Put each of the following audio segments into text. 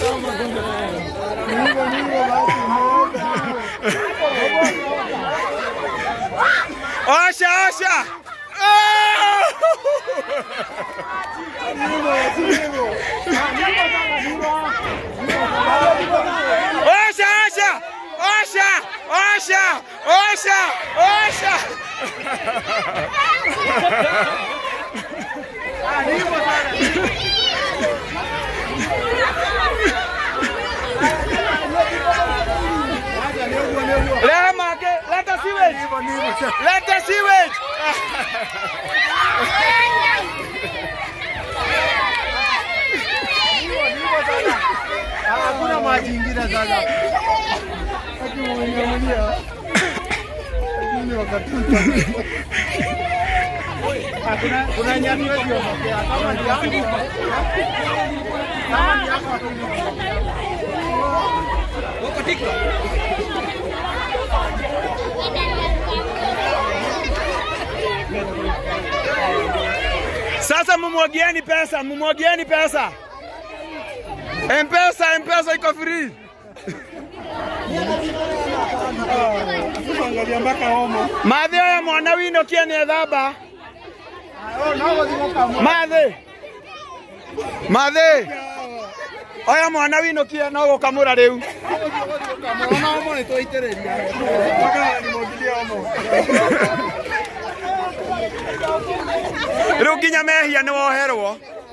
Osha, osha. Osha, osha. Osha, osha, osha, osha. Let him get, let the sewage. Let the sewage. Hakuna maji ingine sasa. Akimwingia Lakini wakati kuna kuna nyani wetu wamepea kama ni yako kama ni yako Sasa mumwagieni pesa, mumwagieni pesa. Mpesa, Mpesa iko free. angalia mpaka homo. Mathio ya mwana wino kiene thamba. Oh, nao thimo kama. Mathi. Mathi. Oya mwana wino kie no gukamura riu. Ona homo ni twaitĩrĩria. Mpaka nimwagilia homo. Riu nginya mehia ni woherwo.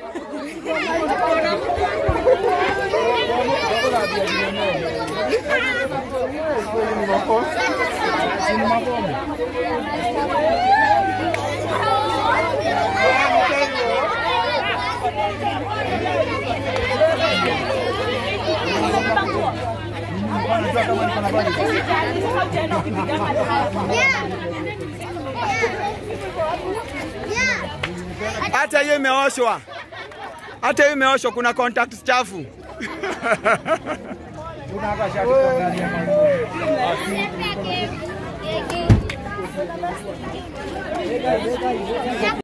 Hata hiyo imeoshwa. Hata hiyo imeoshwa, kuna contacts chafu. Kuna hata shati kwa ndani ya maji.